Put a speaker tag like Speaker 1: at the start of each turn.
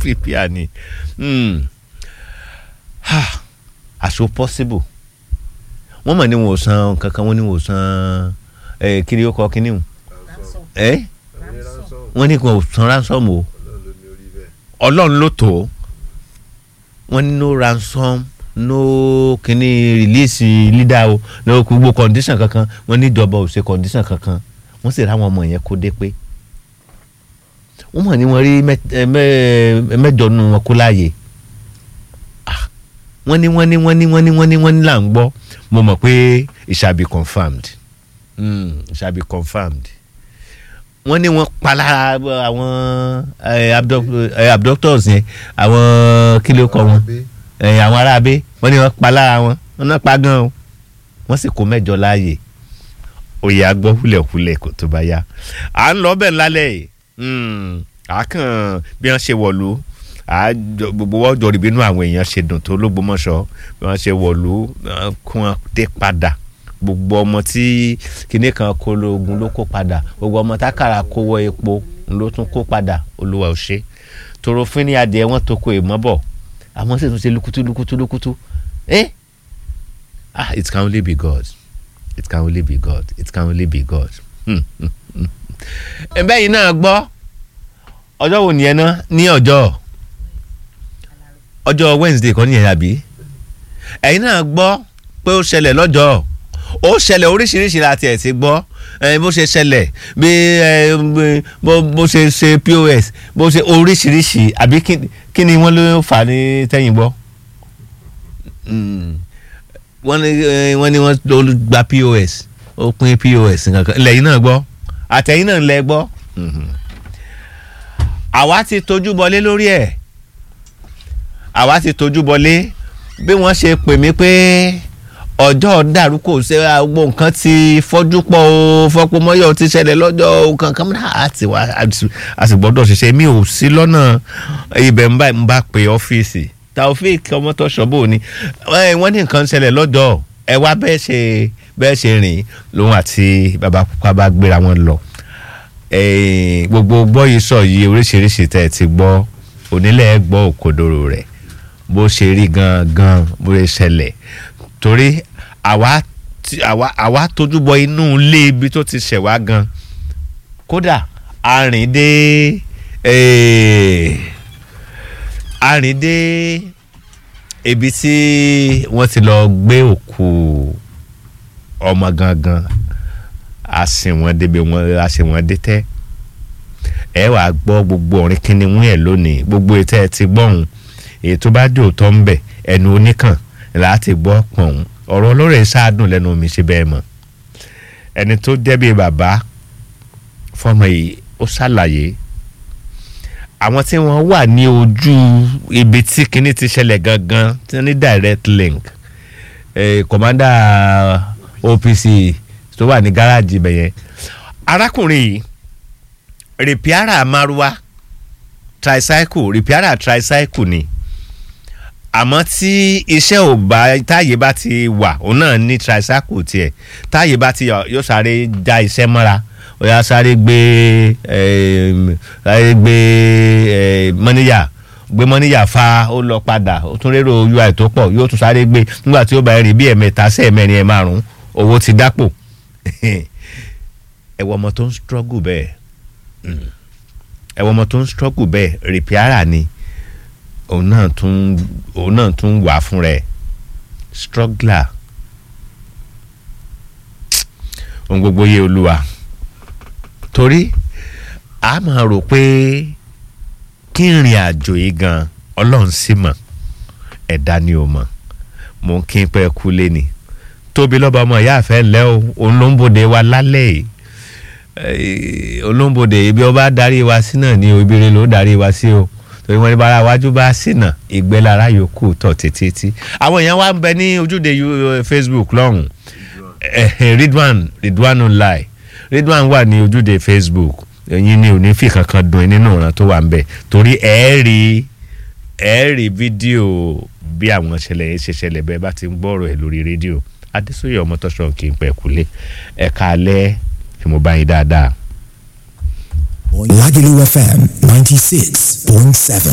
Speaker 1: prepare ni Hmm. Ha. àṣọ possible wọ́n mọ̀ ní wọn ò san kankan wọ́n ní wọn ò san ẹ̀ kiri ó kọ́ kínní o ẹ̀ wọ́n ní wọn ò san ransom o ọlọ́run ló tó wọ́n ní no ransom no kínní release leader o no gbogbo condition kankan wọ́n ní ìjọba ò ṣe condition kankan wọ́n sì ráwọn ọmọ yẹn kó dé pé wọ́n mọ̀ ní wọ́n rí mẹ́- ẹ mẹ́- mẹ́jọ nù wọn kó láàyè Ah, wọ́n ní wọ́n ní wọ́n ní wọ́n ní wọ́n ní wọ́n ní là ń gbọ́ mo mọ̀ pé it shall be confirmed mm, it shall be confirmed wọ́n ní wọ́n pa lára àwọn eh, abduct- eh, abductors yẹn àwọn kí ló kọ wọn eh, àwọn aráabé wọ́n ní wọ́n pa lára wọn wọ́n náà pa gan o wọ́n sì kó mẹ́jọ láàyè òye agbọ́ húlẹ̀húlẹ̀ kò tó bá yá à ń lọ bẹ́ẹ̀ lálẹ́ yìí Mm, à kàn bí wọ́n ṣe wọ̀lú à jọ- gbogbo wọ́n jọ rí bínú àwọn èèyàn ṣe dùn tó lógbómọ̀ṣọ́ bí wọ́n ṣe wọ̀lú wọ́n kún wọn dé padà gbogbo ọmọ tí kinní kan kó lóògùn ló kó padà gbogbo ọmọ tákàrà kó wọ epo ló tún kó padà olúwa ò ṣe tòrò fún ní adìẹ wọn tó kó èèmọ bọ àwọn sì tún ṣe lukutu lukutu lukutu eh ah it can only be God it can only be God it can only be God. Hmm, hmm, hmm. ẹ̀bẹ́ yìí náà gbọ́ ọjọ́ wo nìyẹn náà ní ọjọ́ ọjọ́ Wednesday kan nìyẹn àbí ẹ̀yin náà gbọ́ pé ó ṣẹlẹ̀ lọ́jọ́ ó ṣẹlẹ̀ oríṣiríṣi láti ẹ̀ ti gbọ́ ẹ, bó ṣe ṣẹlẹ̀ bí ẹ, bí- bó bó ṣe ṣe POS bó ṣe oríṣiríṣi àbí kí- kí ni wọ́n ló fà á ní tẹ́yìn gbọ́ Mm. wọ́n ní ẹ, wọ́n ní wọ́n ló gba POS ó pín POS nǹkan lẹ́yìn náà gbọ́ àtẹ̀yìn náà lẹ gbọ́ Mhm. àwa ti tójú bọlé lórí ẹ̀ àwa ti tójú bọlé bí wọ́n ṣe pè mí pé ọjọ́ dàrú kò ṣe gbogbo nǹkan ti fọ́jú pọ̀ o fọ́pọ̀ mọ́yọ̀ ti ṣẹlẹ̀ lọ́jọ́ o kankan náà àti wá a sì gbọ́dọ̀ ṣiṣẹ́ mi ò sí lọ́nà ibẹ̀ ń bá ń bá pé ọ́fíìsì Taofik Ọmọtọ́ṣọ́ bò ní ẹ, wọ́n ní nǹkan ṣẹlẹ̀ lọ́jọ́ ẹ wá bẹ́ẹ̀ ṣe bẹ́ẹ̀ ṣe rìn lòun àti bàbá pupa bá gbéra wọn lọ Eh, gbogbo gbọ́ yìí sọ yìí oríṣiríṣi tẹ́ ẹ ti gbọ́ onílẹ̀ gbọ́ òkodoro rẹ̀ bó ṣe rí gangan bó ṣe ṣẹlẹ̀ torí àwa tí- àwa àwa tójú bọ inú ilé ibi tó ti ṣẹ̀ wá gan kódà a rìn dé eh, a rìn dé ibi tí wọ́n ti lọ gbé òkú ọmọ gangan a sìn wọ́n débi wọ́n a sìn wọ́n dé tẹ́ ẹ wàá gbọ́ gbogbo orin kìnìún ẹ̀ lónìí gbogbo ètò ẹ̀ ti gbọ́hùn èyí tó bá dé òótọ́ ń bẹ̀ ẹnu oníkàn láti gbọ́ pọ̀hún ọ̀rọ̀ olóore ṣáàdùn lẹ́nu mi ṣe bẹ́ẹ̀ mọ̀ ẹni tó dẹ́bi bàbá fọmọ yìí ó ṣàlàyé àwọn tí wọ́n wà ní ojú ibi tí kinní ti ṣẹlẹ̀ gangan tí wọ́n ní direct link eh, commander OPC tó wà ní gáràjì ibẹ̀ yẹn arákùnrin yìí rìpíárà márúwá tricycle rìpíárà tricycle ni àmọ́ tí iṣẹ́ ò bá táyé bá ti wà òun náà ní tricycle tiẹ̀ táyé bá ti yọ yóò sáré já iṣẹ́ mọ́ra ó yá sáré gbé em, sáré gbé em, mọ́níyà gbé mọ́níyà fa ó lọ padà ó tún rérò ui tó pọ̀ yóò tún sáré gbé nígbà tí ó bá rìn bí ẹ̀mẹ́ta sí ẹ̀mẹ́rin ẹ̀ márùn-ún owó ti dápò ẹ wọ ọmọ tó ń struggle bẹ́ẹ̀ Mm. ẹ wọ ọmọ tó ń struggle bẹ́ẹ̀ rìpíárà ni òun náà tún òun náà tún wà fún rẹ̀ struggler ohun gbogbo yé olúwa torí a máa rò pé kí ìrìn àjò yìí gan ọlọ́run sì mọ̀ ẹ̀dá ni ò mọ̀ mò ń kí n pẹ́ kú lé ni tóbi lọ́ba ọmọ ìyá àfẹ́ lẹ́ o òun ló ń bòde wa lálẹ́ yìí Eh, olóńbòde ibi ọba darí wa sí náà ni obìnrin ló darí wa sí o torí wọn ní bára wájú bá ṣìnà ìgbẹ́ lára yòókù tọ̀ títí àwọn èèyàn wa ń bẹ ní ojúde yu- Facebook lọ́hùn Eh, eh, Ridwan Ridwan online Ridwan wà ní ojúde Facebook ẹ̀yin ni ò ní fi kankan dùn nínú ìran tó wà ń bẹ torí ẹ rí ẹ rí fídíò bí àwọn ìṣẹ̀lẹ̀ yẹn ṣe ṣẹlẹ̀ bẹ́ẹ̀ bá ti ń gbọ́rọ̀ ẹ̀ lórí rédíò Adésóyè Ọmọtọ́ṣọ̀ kì í pẹ́ kulé ẹ̀ka alẹ́ tí mo bá yín dáadáa.
Speaker 2: Lagelu FM 96.7.